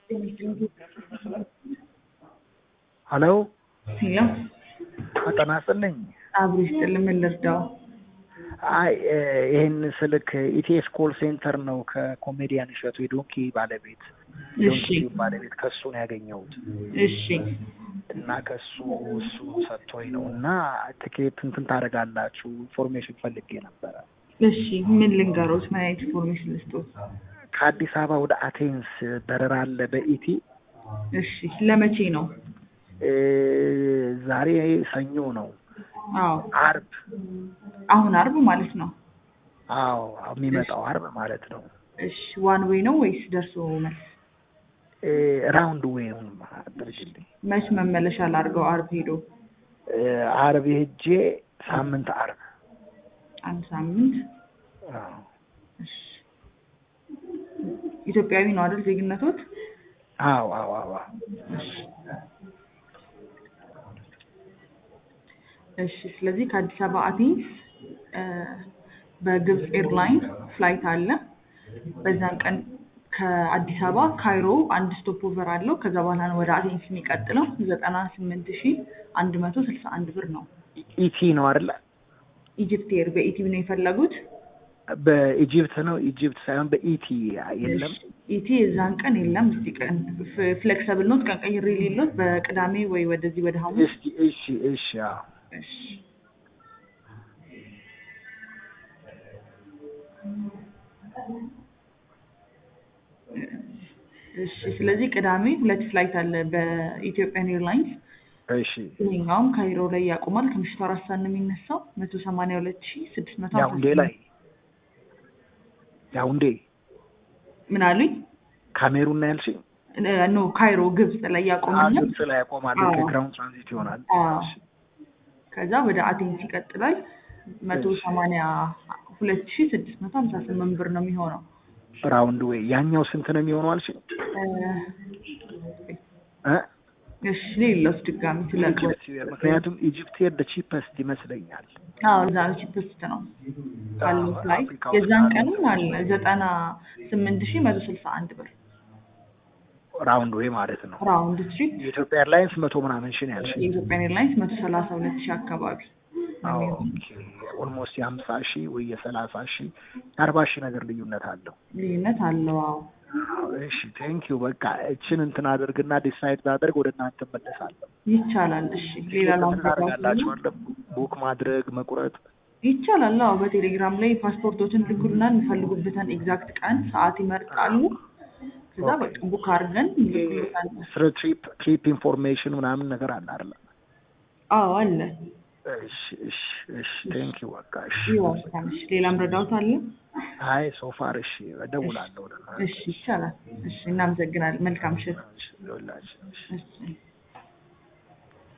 ሀሎ ሄሎ ጤና ይስጥልኝ። አብሮ ይስጥልኝ። ምን ልርዳው? አይ ይህን ስልክ ኢቲኤስ ኮል ሴንተር ነው ከኮሜዲያን እሸቱ የዶንኪ ባለቤት እሺ ዶንኪ ባለቤት ከሱ ነው ያገኘሁት እሺ እና ከሱ እሱ ሰጥቶኝ ነው እና ትኬት እንትን ታደርጋላችሁ ኢንፎርሜሽን ፈልጌ ነበረ። እሺ ምን ልንገሮት? ምን አይነት ኢንፎርሜሽን ልስጦት? ከአዲስ አበባ ወደ አቴንስ በረራ አለ በኢቲ እሺ ለመቼ ነው? እ ዛሬ ሰኞ ነው። አዎ አርብ አሁን አርብ ማለት ነው። አዎ የሚመጣው አርብ ማለት ነው። እሺ ዋን ዌይ ነው ወይስ ደርሶ መልስ? እ ራውንድ ዌይ አድርግልኝ። መች መመለሻ ላድርገው? አርብ ሄዶ እ አርብ ሄጄ ሳምንት አርብ አንድ ሳምንት። አዎ እሺ ኢትዮጵያዊ ነው አይደል ዜግነቶት? አዎ አዎ አዎ እሺ እሺ ስለዚህ ከአዲስ አበባ አቴንስ እ በግብፅ ኤርላይን ፍላይት አለ። በዛን ቀን ከአዲስ አበባ ካይሮ አንድ ስቶፕ ኦቨር አለው። ከዛ በኋላ ነው ወደ አቴንስ የሚቀጥለው። ዘጠና ስምንት ሺ አንድ መቶ ስልሳ አንድ ብር ነው። ኢቲ ነው አይደለ? ኢጅፕት ኤር በኢቲ ነው የፈለጉት። በኢጂፕት ነው ኢጂፕት ሳይሆን በኢቲ የለም። ኢቲ የዛን ቀን የለም። እስቲ ቀን ፍሌክሰብል ኖት ቀን ቀይሬ የሌሎት በቅዳሜ ወይ ወደዚህ ወደ ሐሙስ እስኪ እሺ እሺ አዎ እሺ እሺ ስለዚህ ቅዳሜ ሁለት ፍላይት አለ በኢትዮጵያን ኤርላይንስ። እሺ ይሄኛውም ካይሮ ላይ ያቆማል። ከምሽቱ አራት ሰዓት ነው የሚነሳው። መቶ ሰማንያ ሁለት ሺ ስድስት መቶ ያውንዴ ላይ ያውንዴ ምን አሉኝ? ካሜሩን ነው ያልሽኝ? ኖ ካይሮ ግብፅ ላይ ያቆማል። ግብጽ ላይ ያቆማል። አዎ። ከግራውንድ ትራንዚት ይሆናል። አዎ። እሺ። ከዛ ወደ አቴንስ ይቀጥላል። መቶ እሺ። ሰማንያ ሁለት ሺ ስድስት መቶ ሀምሳ ስምንት ብር ነው የሚሆነው። ራውንድ ዌይ ያኛው ስንት ነው የሚሆነው አልሽኝ? እ እ እሺ ሌሎስ ድጋሚ ስለቅ ኢጂፕት ምክንያቱም ኢጂፕት ሄድ ቺፐስት ይመስለኛል። አዎ እዛ ነው ቺፕስት ነው ካለው አዎ፣ ፍላይት አፍሪካ ውስጥ የዛን ካለው ቀንም አለ ዘጠና ስምንት ሺ መቶ ስልሳ አንድ ብር ራውንድ ዌይ ማለት ነው። ራውንድ ትሪፕ የኢትዮጵያ ኤርላይንስ መቶ ምናምን ሺህ ነው ያልሽኝ? የኢትዮጵያን ኤርላይንስ መቶ ሰላሳ ሁለት ሺህ አካባቢ ነው የሚሆነው። ኦኬ ኦልሞስት የሀምሳ ሺህ ወይ የሰላሳ ሺህ የአርባ ሺህ ነገር ልዩነት አለው። ልዩነት አለው። አዎ እሺ ቴንክ ዩ በቃ እችን እንትን አድርግና ዲሳይድ ባደርግ ወደ እናንተ መለሳለሁ። ይቻላል። እሺ ሌላ ታደርጋላችሁ ላምጣ አለ ቡክ ማድረግ መቁረጥ ይቻላል። አዎ በቴሌግራም ላይ ፓስፖርቶችን ልኩልና የሚፈልጉበትን ኤግዛክት ቀን ሰዓት ይመርጣሉ። ከዛ በቃ ቡክ አድርገን ይልኩልናል። ስለ ትሪፕ ትሪፕ ኢንፎርሜሽን ምናምን ነገር አለ አይደለ? አዎ አለ። እሺ እሺ እሺ ቴንክ ዩ በቃ እሺ። ይወስዳል። እሺ ሌላም ረዳውት አለ? አይ ሶፋር እሺ እደውላለሁ ወደ እናንተ። እሺ ይቻላል። እሺ እናመሰግናለን። መልካም ምሽት። እሺ ይኸውላችሁ፣ እሺ እሺ